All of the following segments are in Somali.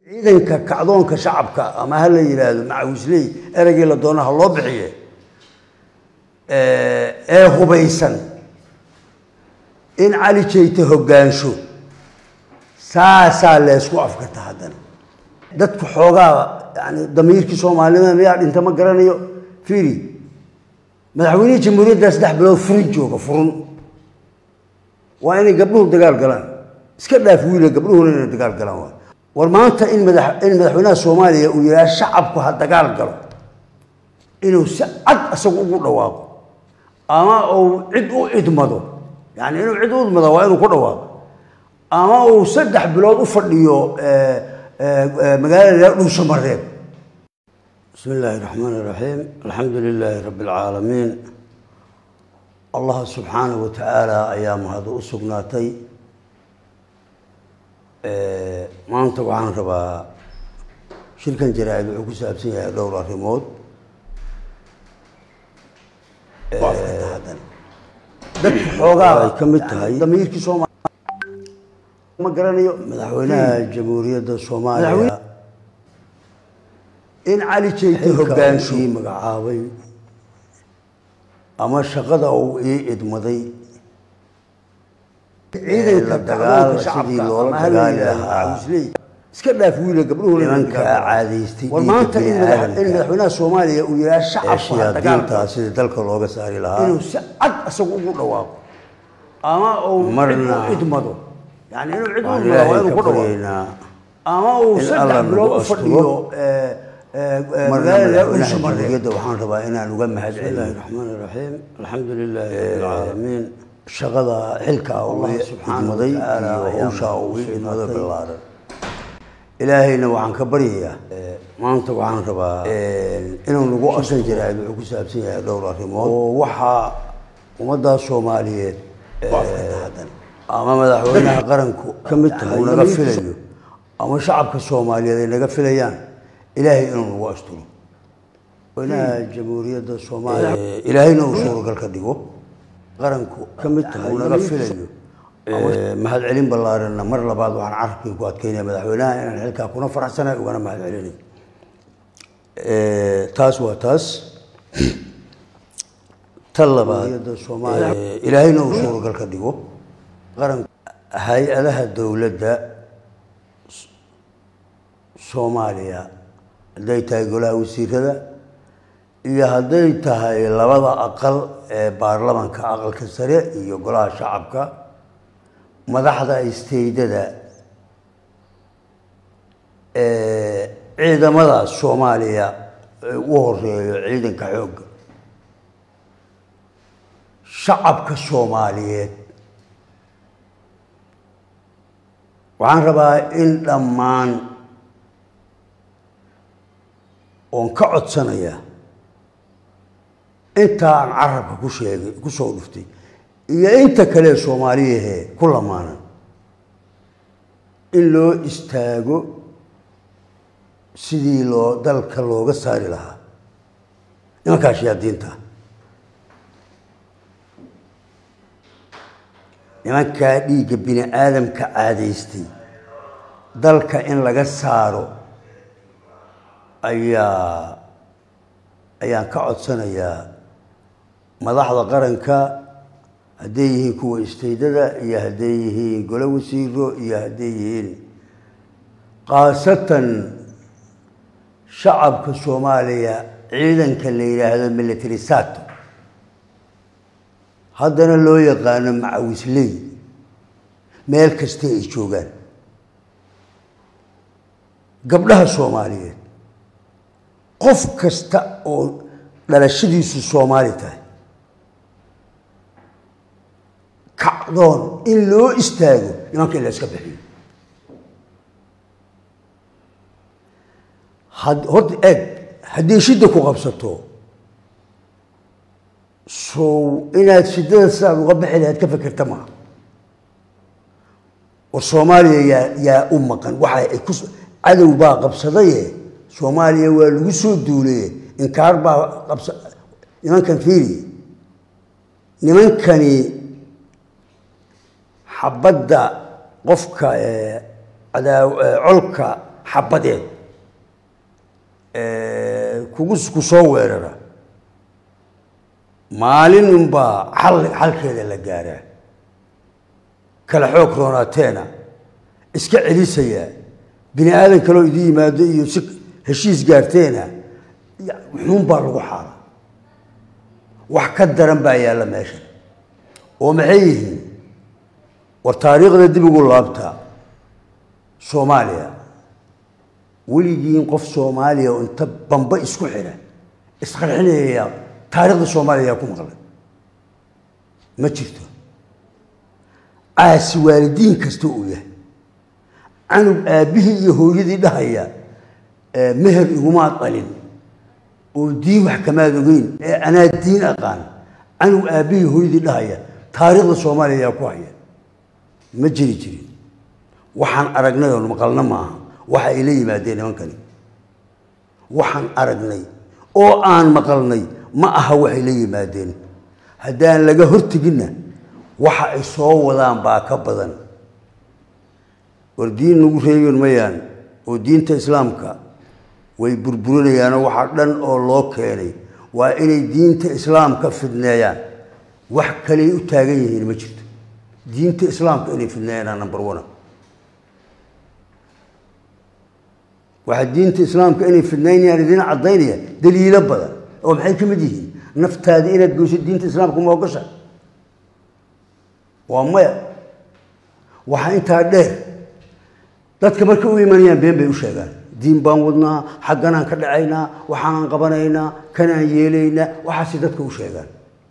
ciidanka kacdoonka shacabka ama ha la yidhaahdo macawisley ereygii la doona ha loo bixiye ee hubaysan in cali jeyte hoggaansho saasaa leysku afkarta haddana dadku xoogaa yani damiirkii soomaalida miyaa dhinta ma garanayo fiiri madaxweynihii jamhuuriyadda saddex bilood furin jooga furun waa inay gabdhuhu dagaal galaan iska dhaaf wiila gabdhuhuna inay dagaal galaan waa war maanta in mada in madaxweynaha soomaaliya uu yidhaha shacabku ha dagaal galo inuu si cad isagu ugu dhawaaqo ama uu cid u idmado yani inuu cid u idmado waa inuu ku dhawaaqo ama uu saddex bilood u fadhiyo magaalada dhuusho mareeb bismi illaahi raxmaan iraxiim alxamdu lilaahi rabbi alcaalamiin allah subxaanahu wa tacaala ayaa mahadu u sugnaatay maanta waxaan rabaa shirkan jaraa-id wuxuu ku saabsan yahay dhowr arrimood dadku xoogaa ay ka mid tahay damiirkii sooma ma garanayo madaxweynaha jamhuuriyadda soomaaliya in cali jeyte hoggaansho ii magacaabay ama shaqada uu ii idmaday ciidanka dagaal sidii loola dagaali lahaa iska dhaaf wiila gabdhuhuna nimanka caadaystay war maanta in madaxweynaha soomaaliya uu yidhaha shacabku ha dagaaltaa sidii dalka looga saari lahaa inuu si cad isagu ugu dhawaaqo ama uu cid u idmado yani inuu cid u idmado waa inuu ku dhawaaqo ama uu saddex bilood u fadhiyo magaalada dhuusho mareeb waxaan rabaa inaan uga mahad celiyo raxmaan iraxiim alxamdu lilaahi rabbi alcaalamiin shaqada xilka uu idmaday iyo hawshaa uu idmaday ballaaran ilaahayna waxaan ka baryayaa maanta waxaan rabaa inuu nagu asan jiraad wuxuu ku saabsan yahay dhowr arrimood oo waxaa ummadda soomaaliyeed ama madaxweynaha qaranku ka mid tahay uu naga filayo ama shacabka soomaaliyeed ay naga filayaan ilaahay inuu nagu asturo madaxweynaha jamhuuriyadda soomaaliya ilaahayna uu suuragal ka dhigo qaranku ka mid tahay uu naga filayo mahad celin ballaaranna mar labaad waxaan carabkii ku adkeynaya madaxweynaha inaan xilkaa kuna faraxsanahay ugana mahad celinay taas waa taas ta labaad ilaahayna uu suuragal ka dhigo qaranku hay-adaha dowladda soomaaliya hadday tahay golaha wasiirada iyo hadday tahay labada aqal ee baarlamanka aqalka sare iyo golaha shacabka madaxda isteydada ciidamada soomaaliya u horeeyo ciidanka xoogga shacabka soomaaliyeed waxaan rabaa in dhammaan oon ka codsanayaa intaa aan carabka ku sheegay ku soo dhuftay iyo inta kale soomaaliyahee ku lamaanan in loo istaago sidii loo dalka looga saari lahaa nimankaa shayaadiinta nimankaa dhiigga bini aadamka caadaystay dalka in laga saaro ayaa ayaan ka codsanayaa madaxda qaranka hadday yihiin kuwa isteydada iyo hadday yihiin golo wasiiro iyo hadday yihiin khaasatan shacabka soomaaliya ciidanka la yidhaahdo military sato haddana loo yaqaano macawisley meel kasta ay joogaan gabdhaha soomaaliyeed qof kasta oo dhalashadiisu soomaali tahay kacdoon in loo istaago nimanka in la iska bixiyo horta eeg haddii shidda ku qabsato sow inaad shiddada sidaad uga bixi lahayd ka fekerta maaha war soomaaliya yaa yaa u maqan waxa ay ku cadow baa qabsadaye soomaaliya waa lagu soo duulaye inkaar baa qabsa nimankan fiiri nimankani xabadda qofka cadaa colka xabadeed kugu ku soo weerara maalin unbaa xal xalkeeda la gaaraa kala xoog roonaateena iska celisayaa bini aadan kaloo idin yimaado iyo si heshiis gaarteena xuun baa lagu xaala wax ka daran baa yaalla meesha oo maxay yihiin war taariikhda dib ugu laabtaa soomaaliya weligiin qof soomaaliya oo inta bamba isku xidha isqarxinaya taariikhda soomaaliya yaa ku maqlay ma jirto caasi waalidiin kasta uu yahay canug aabbihii iyo hooyadii dhahaya meher igumaad dhalin oo diin wax kamaad ogeyn ee anaa diin aqaan canug aabbihii hooyadii dhahaya taariikhda soomaaliya yaa ku haya ma jiri jirin waxaan aragnay oon maqalna maaha waxa ay la yimaadeen nimankani waxaan aragnay oo aan maqalnay ma aha waxay la yimaadeen haddaan laga horteginna waxa ay soo wadaan baa ka badan war diin nagu reeban mayaan oo diinta islaamka way burburinayaanoo waxa dhan oo loo keenay waa inay diinta islaamka fidneeyaan wax kaley u taagan yihiin ma jirto diinta islaamka inay fidneeyaanaa number one waxaa diinta islaamka inay fidnaynayaan idin caddaynaya daliilo badan oo maxay ka mid yihiin naftaada inaad goyso diinta islaamka ma ogasha waa maya waxaa intaa dheer dadka markay u imanayaan been bay u sheegaan diin baan wadnaa xagganaan ka dhacaynaa waxaanaan qabanaynaa kanaan yeelaynaa waxaasay dadka u sheegaan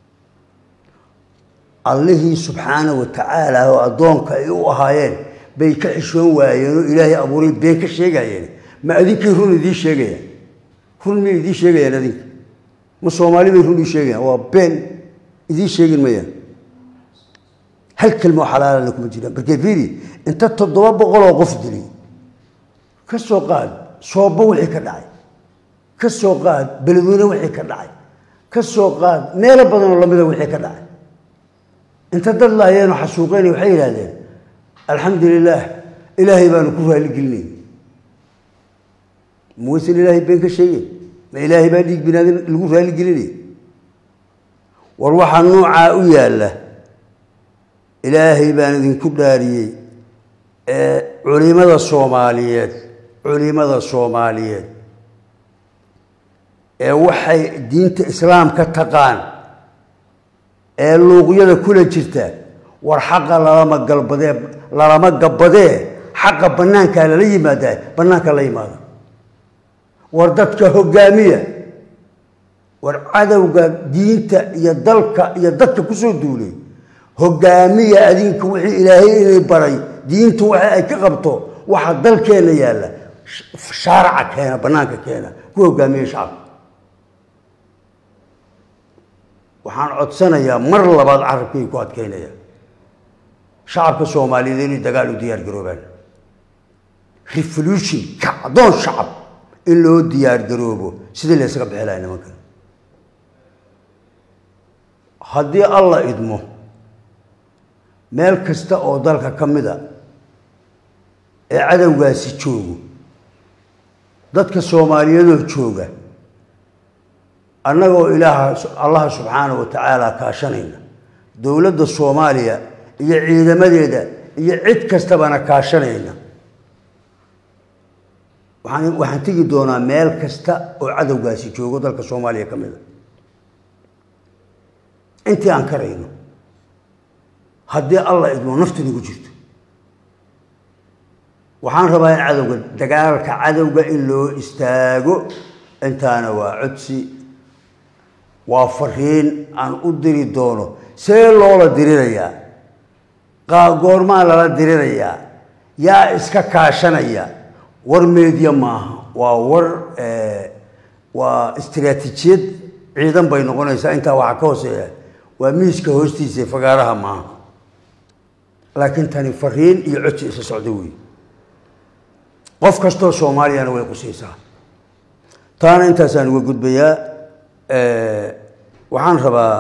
allihii subxaana wa tacaala oo addoonka ay u ahaayeen bay ka xishoon waayeen oo ilaahay abuuray been ka sheegayeen ma adinkay run idiin sheegayaan run miyay idiin sheegayaan adinka ma soomaali bay run ii sheegayaan waa been idiin sheegin mayaan hal kelmo xalaalana kuma jiraan markee fiiri inta toddoba boqoloo qof dili ka soo qaad soobo wixii ka dhacay ka soo qaad beledweyne wixii ka dhacay ka soo qaad meelo badanoo lamida wixii ka dhacay inta dad laayeenoo xasuuqeynay waxay yidhahdeen alxamdu lilaah ilaahay baanu ku raaligelinay ma waysan ilaahay been ka sheegeen ma ilaahay baa dhiig binaadin lagu raaligelinay war waxaa noocaa u yaalla ilaahay baan idinku dhaariyey ee culimada soomaaliyeed culimada soomaaliyeed ee waxay diinta islaamka taqaan ee luuqyada kula jirta war xaqa lalama galbadee lalama gabbadee xaqa bannaankaa lala yimaadaa bannaanka la yimaada war dadka hoggaamiya war cadowga diinta iyo dalka iyo dadka kusoo duulay hoggaamiya adinka wixii ilaahay inay baray diintu waxa ay ka qabto waxa dalkeenna yaalla shaaraca keena bannaanka keena ku hoggaamiya shacabka waxaan codsanayaa mar labaad carabkay ku adkaynaya shacabka soomaaliyeed inay dagaal u diyaar garoobaan revolution kacdoon shacab in loo diyaar garoobo sidii la ysaga bixi lahay nimankan haddii alla idmo meel kasta oo dalka ka mid a ee cadowgaasi joogo dadka soomaaliyeedoo jooga annagoo ilaaha allaha subxaana wa tacaala kaashanayna dowladda soomaaliya iyo ciidamadeeda iyo cid kastabana kaashanayna waxaan waxaan tegi doonaa meel kasta oo cadowgaasi joogo dalka soomaaliya ka mid a intii aan karayno haddii alla idmo naftu nagu jirto waxaan rabaa in cadowga dagaalka cadowga in loo istaago intaana waa codsi waa fariin aan u diri doono see loola dirirayaa goormaa lala dirirayaa yaa iska kaashanaya war meediya maaha waa war waa istiraatiijiyad ciidan bay noqonaysaa intaa waxaa ka hooseeya waa miiska hoostiisa fagaaraha maaha laakiin tani fariin iyo codsi isa socdo wey qof kastoo soomaaliyana way qusaysaa taana intaasaan uga gudbayaa waxaan rabaa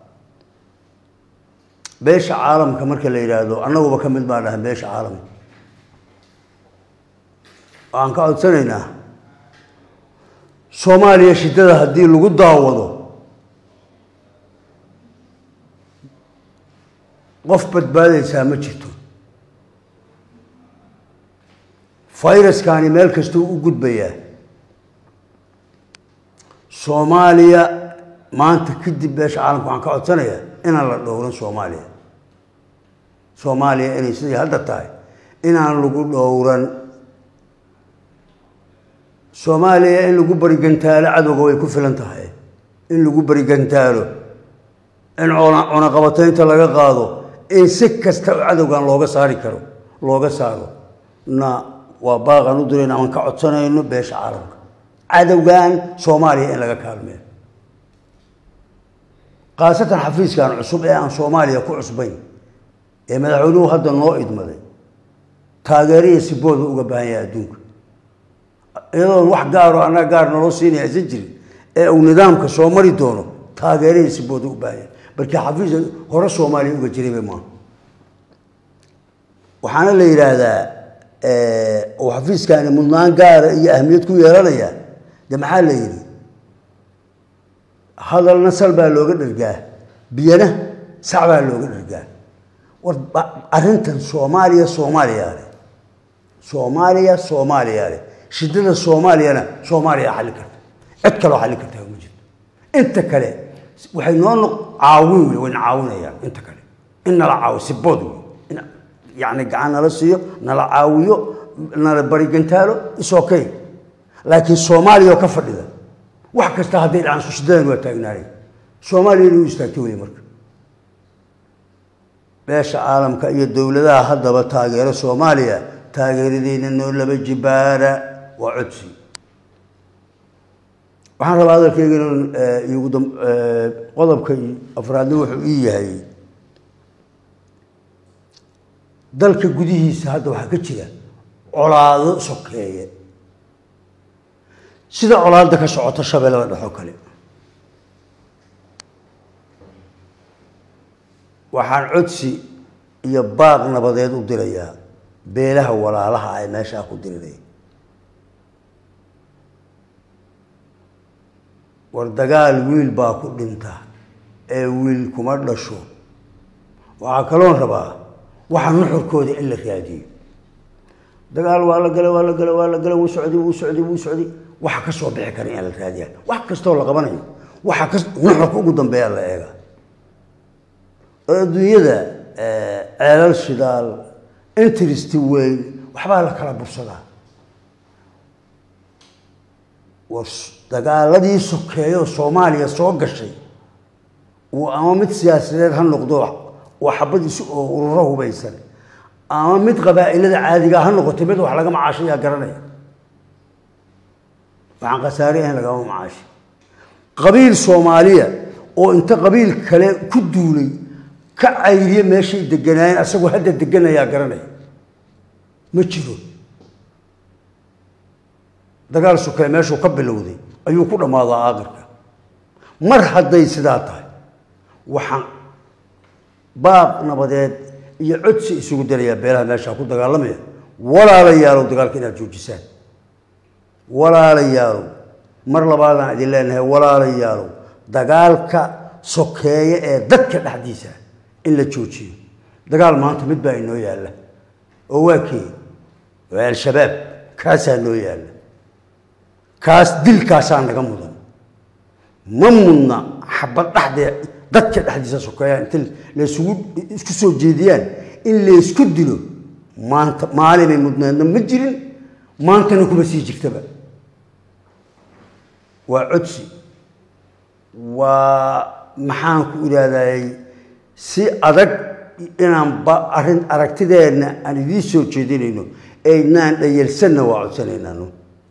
beesha caalamka marka la yidhaahdo annaguba ka mid baan dhahay beesha caalamka waxaan ka codsanaynaa soomaaliya shiddada haddii lagu daawado qof badbaadaysaa ma jirto fayraskani meel kastuu u gudbayaa soomaaliya maanta kadib beesha caalamka waxaan ka codsanayaa inaan la dhowran soomaaliya soomaaliya inay sidii hadda tahay inaan lagu dhowran soomaaliya in lagu barigantaalo cadowga way ku filan tahay in lagu barigantaalo in cunaqabataynta laga qaado in si kasta cadowgan looga saari karo looga saaro na waa baaqan u dirayna aan ka codsanayno beesha caalamka cadowgan soomaaliya in laga kaalmeeyo khaasatan xafiiskan cusub ee aan soomaaliya ku cusbayn ee madaxweynuhu hadda noo idmaday taageeriya sibooda uga baahan yahay adduunka iyadoon wax gaaro annaga gaar naloo siinaya aysan jirin ee uu nidaamka soo mari doono taageeriya sibooda u baahan yahay markii xafiis hore soomaaliya uga jirayba maaha waxaana la yidhaahdaa uu xafiiskani mudnaan gaara iyo ahmiyad ku yeelanaya de maxaa la yidhi hadalna sal baa looga dhargaa biyana sac baa looga dhargaa war arrintan soomaaliya soomaaliya leh soomaaliya soomaaliya leh shiddada soomaaliyana soomaaliya xalli karta cid kaloo xalli kartaa ma jirto inta kale waxay noo noq caawin wey wayna caawinayaan inta kale in nala caawiyo sibood wey in yacni gacan nala siiyo nala caawiyo nala barigantaalo is okay laakiin soomaaliya oo ka fadhida wax kasta hadday dhacaan shidadan waa taagnaanay soomaaliya inay u istaagto wey marka beesha caalamka iyo dowladaha haddaba taageero soomaaliya taageeradeyna noo laba jibaara waa codsi waxaan rabaa hadalkayga inuu igu dam qodobka afraadna wuxuu ii yahay dalka gudihiisa hadda waxaa ka jira colaado sokeeye sida colaadda ka socoto shabeellada dhexo kale waxaan codsi iyo baaq nabadeed u dirayaa beelaha walaalaha ay meeshaa ku dirinaya war dagaal wiil baa ku dhinta ee wiil kuma dhasho waxaa kaloon rabaa waxa nuxurkooda in la raadiyo dagaal waa la gala waa la gala waa la gala wuu socday wuu socday wuu socday waxa ka soo bixi kara in la raadiya wax kastoo la qabanayo waxa ka nuxurka ugu dambeeya la eega oo adduunyada ceelal shidaal interest weyn waxbaa la kala bursadaa war dagaaladii sokeeyo soomaaliya soo gashay uu ama mid siyaasadeed ha noqdo waa xabadiisi oo ururo hubaysan ama mid qabaa'ilada caadiga ha noqotay mid wax laga macaashayaa garanaya waxaan khasaare ahayn lagama macaashi qabiil soomaaliya oo inta qabiil kale ku duulay ka cayriye meeshay deganaayeen asagoo hadda deganayaa garanaya ma jiro dagaal sokee meeshuu ka bilowday ayuu ku dhammaadaa aakhirka mar hadday sidaa tahay waxaan baaq nabadeed iyo codsi isugu darayaa beelaha meeshaa ku dagaalamaya walaalayaalow dagaalka inaad joojisaan walaalayaalow mar labaadaan idin leenahay walaalayaalow dagaalka sokeeye ee dadka dhexdiisa in la joojiyo dagaal maanta mid baa inoo yaalla oo waa kii waa al-shabaab kaasaa noo yaalla kaas dilkaasaa naga mudan ma mudna xabad dhexdee dadka dhexdiisa sokeeyaa inta laysugu isku soo jeediyaan in laysku dilo maanta maalinay mudneedna ma jirin maantana kuma sii jirtaba waa codsi waa maxaan ku idhahdayy si adag inaan ba arrin aragtideenna aan idiin soo jeedinayno aynaan dhayalsanna waa codsanaynaano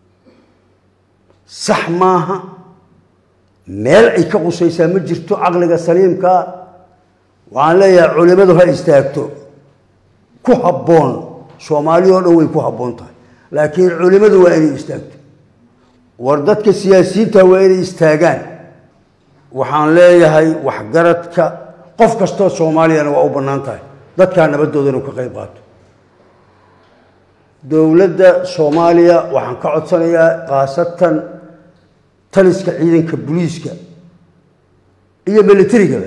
sax maaha meel ay ka qusaysaa ma jirto caqliga saliimkaa waxaan leeyahay culimadu ha istaagto ku habboon soomaali oo dhan way ku habboon tahay laakiin culimadu waa inay istaagto war dadka siyaasiyiinta waa inay istaagaan waxaan leeyahay waxgaradka qof kastoo soomaaliyana waa u bannaan tahay dadkaa nabadooda inuu ka qayb qaato dowladda soomaaliya waxaan ka codsanayaa khaasatan taliska ciidanka booliiska iyo militarigaba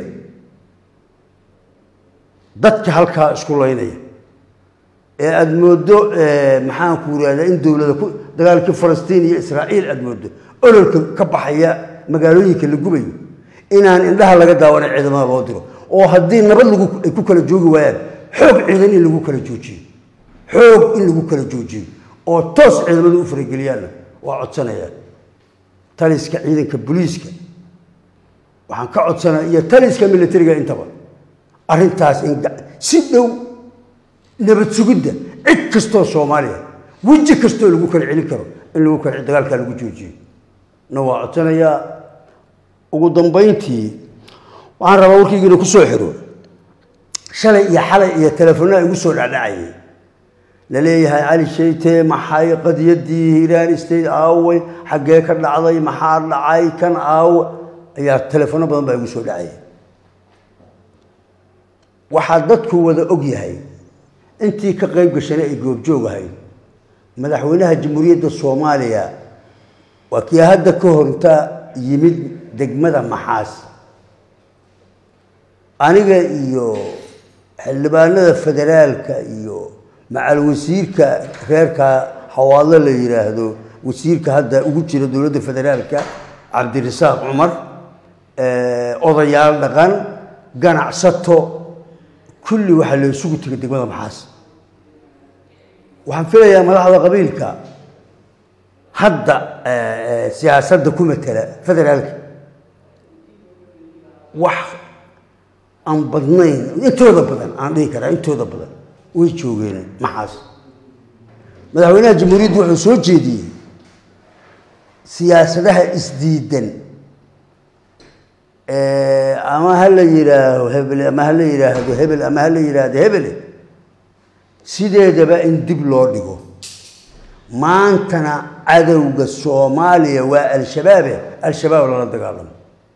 dadka halkaa isku laynaya ee aada mooddo maxaanku irahdaa in dowlada ku dagaalkii falastiin iyo israa'iil aada mooddo ololka ka baxaya magaalooyinka la gubayo inaan indhaha laga daawanay ciidamada loo diro oo haddii nabad lagu ay ku kala joogi waayaan xoog ciidan in lagu kala joojiyo xoog in lagu kala joojiyo oo toos ciidamadu u farageliyaanna waa codsanayaan taliska ciidanka booliiska waxaan ka codsanaya iyo taliska militariga intaba arrintaas in si dhow nabad sugidda cid kastoo soomaaliya weji kastoo lagu kala celin karo in lagu kala dagaalkaa lagu joojiyo na waa codsanayaa ugu dambayntii waxaan rabaa warkaygiina ku soo xiro shalay iyo xalay iyo telefoonada igu soo dhacdhacayay la leeyahay cali sheyte maxay qadiyaddii hiiraan state aaway xaggee ka dhacday maxaa dhacay kan aawa ayaa telefoonno badan baa igu soo dhacayay waxaa dadku wada og yahay intii ka qayb gashana ay goobjoog ahayd madaxweynaha jamhuuriyadda soomaaliya waa kii hadda ka horta yimid degmada maxaas aniga iyo xildhibaanada federaalka iyo macal wasiirka reerka hawaadlo la yidhaahdo wasiirka hadda ugu jira dowladda federaalka cabdirasaaq cumar odayaal dhaqan ganacsato kulli waxaa la isugu tegay degmada maxaas waxaan filayaa madaxda qabiilka hadda siyaasadda ku matela federaalka wax aan badnayn intooda badan aan dhihi karaa intooda badan way joogeen maxaas madaxweynaha jamhuuriyaddu wuxuu soo jeediyey siyaasadaha isdiidan ama ha la yidhaaho hebel ama ha la yidhaahdo hebel ama ha la yidhaahdo hebele sideedaba in dib loo dhigo maantana cadowga soomaaliya waa al-shabaabe al-shabaab lala dagaalamo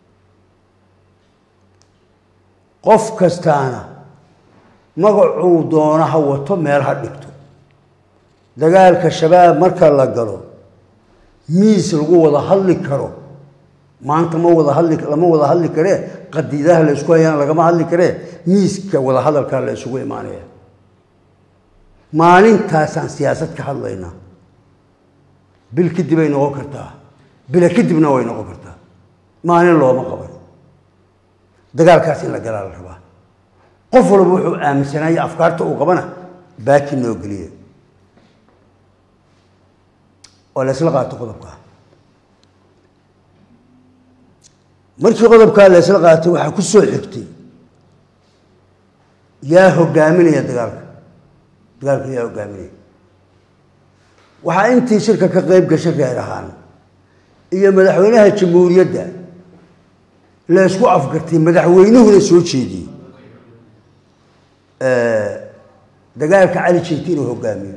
qof kastaana magacuu doono ha wato meel ha dhigto dagaalka shabaab marka la galo miis lagu wada hadli karo maanta ma wada hadli lama wada hadli karee qadiidaha la isku hayana lagama hadli karee miiska wada hadalkaa la isugu imaanaya maalintaasaan siyaasad ka hadlaynaa bil kadib ay noqon kartaa bila kadibna way noqon kartaa maalin looma qaban dagaalkaas in la galaa la rabaa qof walba wuxuu aaminsanaya afkaarta uu qabana baaki noo geliya oo la isla qaato qodobkaa markii qodobkaa la isla qaatay waxaa ku soo xigtay yaa hogaaminaya dagaalka dagaalka yaa hogaaminaya waxaa intii shirka ka qayb gashay reer ahaan iyo madaxweynaha jamhuuriyadda la isku afgartay madaxweynuhuna soo jeediyey dagaalka cali jeyti inuu hogaamiyo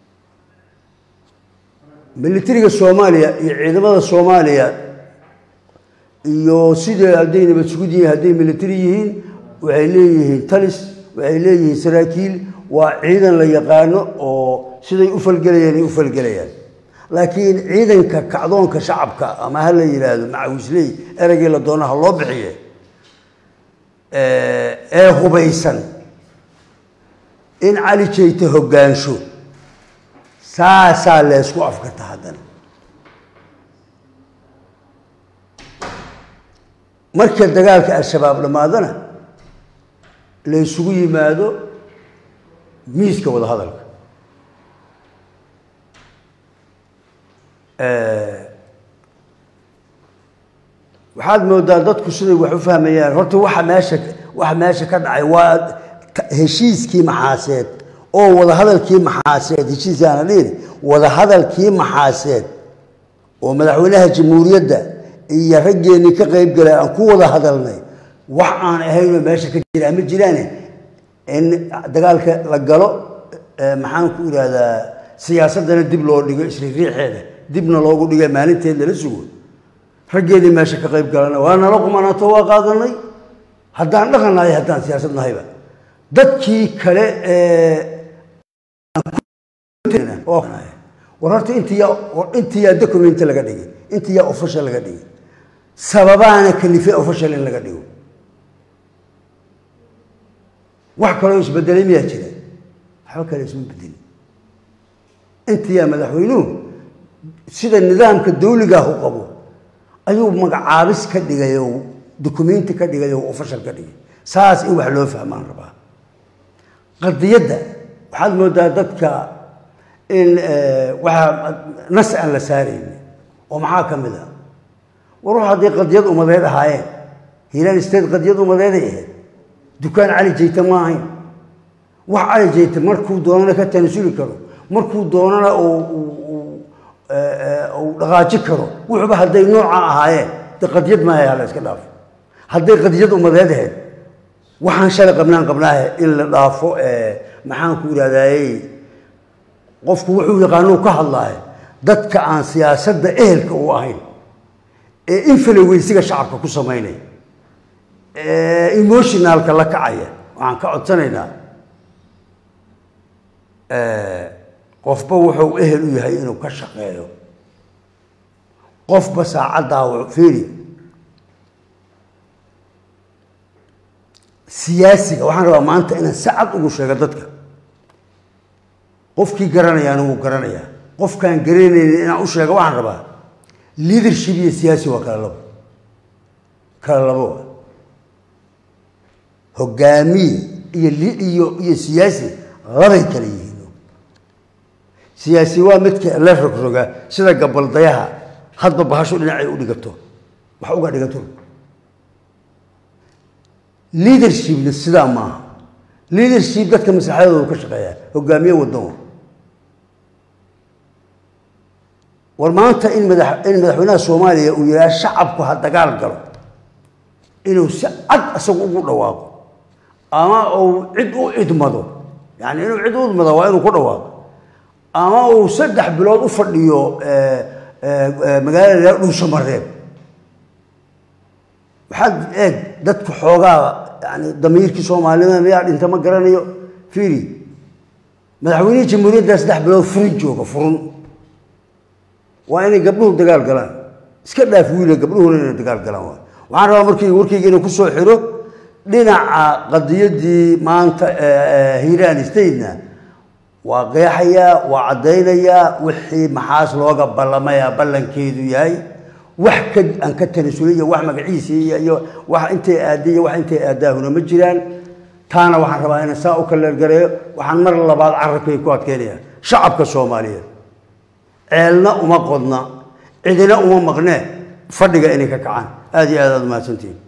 militariga soomaaliya iyo ciidamada soomaaliya iyo sidai hadday nabad sugud yihiin hadday militari yihiin waxay leeyihiin talis waxay leeyihiin saraakiil waa ciidan la yaqaano oo siday u falgelayaan ay u falgelayaan laakiin ciidanka kacdoonka shacabka ama ha la yidhaahdo macawisley ereygii la doonaha loo bixiye ee hubaysan in cali jeyte hoggaansho saasaa leysku afgarta haddana marka dagaalka al-shabaab dhammaadana la ysugu yimaado miiska wada hadalka waxaad moodaa dadku siday wax u fahmayaan horta waxa meesha waxa meesha ka dhacay waa heshiiskii maxaaseed oo wadahadalkii maxaaseed heshiisaana dhihin wadahadalkii maxaaseed oo madaxweynaha jamhuuriyadda iyo raggeenii ka qayb galay aan ku wada hadalnay wax aan ahaynoo meesha ka jiraa ma jiraane in dagaalka la galo maxaan ku idhaahdaa siyaasaddana dib loo dhigo isriiriixeeda dibna loogu dhiga maalinteed lala sugo raggeedii meesha ka qayb galana waa nala qumanaato waa qaadanay haddaan dhaqannahay haddaan siyaasad nahayba dadkii kale ee war horta intiyaa intiyaa document laga dhigay intiyaa official laga dhigay sababaana kalifay official in laga dhigo wax kaloo isbedelay miyaa jira waxba kale isma bedelin intiyaa madaxweynuhu sida nidaamka dawligaahu qabo ayuu magacaabis ka dhigay oo documenti ka dhigay oo official ka dhigay saas in wax loo fahmaan rabaa qadiyadda waxaad moodaa dadka in waxaa nas aan la saarayni oo maxaa ka mid ah war wax haddii qadiyad umadeed ahaayeen hiilaan state qadiyad umadeeday ahayd dukaan cali jayta ma ahayn wax cali jayta markuu doonana ka tanasuli karo markuu doonana uu dhaqaaji karo wuxuuba hadday nooca ahaayeen de qadiyad maaha hala iska dhaafo hadday qadiyad umadeed ahayd waxaan shalay qabnaan qabnaahe in la dhaafo maxaan ku yidhahdayey qofku wuxuu yaqaanuu ka hadlaayo dadka aan siyaasadda ehelka u ahayn ee infaloweysiga shacabka ku samaynaya ee emotionalka la kacaya waxaan ka codsanaynaa qofba wuxuu ehel u yahay inuu ka shaqeeyo qofba saacaddaa fiiri siyaasiga waxaan rabaa maanta inaan si cad ugu sheego dadka qofkii garanayaana wuu garanayaa qofkaan garanaynin inaan u sheego waxaan rabaa leadership iyo siyaasi waa kala labo kala labo waa hogaamiye iyo iyo iyo siyaasi labay kala yihiin siyaasi waa midka la rogroga sida gabaldayaha hadba bahasho dhinacay u dhigato wax uga dhigato leadershipna sidaa maaha leadership dadka maslaxadooda ka shaqeeya hogaamiye wadan war maanta in mada in madaxweynaha soomaaliya uu yidhaha shacabku ha dagaal galo inuu si cad isagu ugu dhawaaqo ama uu cid u idmado yani inuu cid u idmado waa inuu ku dhawaaqo ama uu saddex bilood u fadhiyo magaalada dhuusamareeb waxaad eeg dadka xoogaa yani damiirkii soomaalida miyaa dhinta ma garanayo fiiri madaxweynihii jamhuuriyadda saddex bilood furin jooga furun waa inay gabdhuhu dagaal galaan iska dhaaf wiila gabdhuhuna inay dagaal galaan waay waxaan rabaa markii warkayga inuu kusoo xiro dhinaca qadiyadii maanta hiiraan statena waa qeexayaa waa caddaynayaa wixii maxaas looga ballamayaa ballankeedu yahay wax ka aan ka tanasulay iyo wax magaciisii iyo iyo wax intay aadday iyo wax intay aaddaahuna ma jiraan taana waxaan rabaa inaan saa u kaleergareeyo waxaan mar labaad carabkay ku adkeynaya shacabka soomaaliyeed ceelna uma qodna cidina uma maqnee fadhiga inay ka kacaan aada iyo aad aad umahadsantihin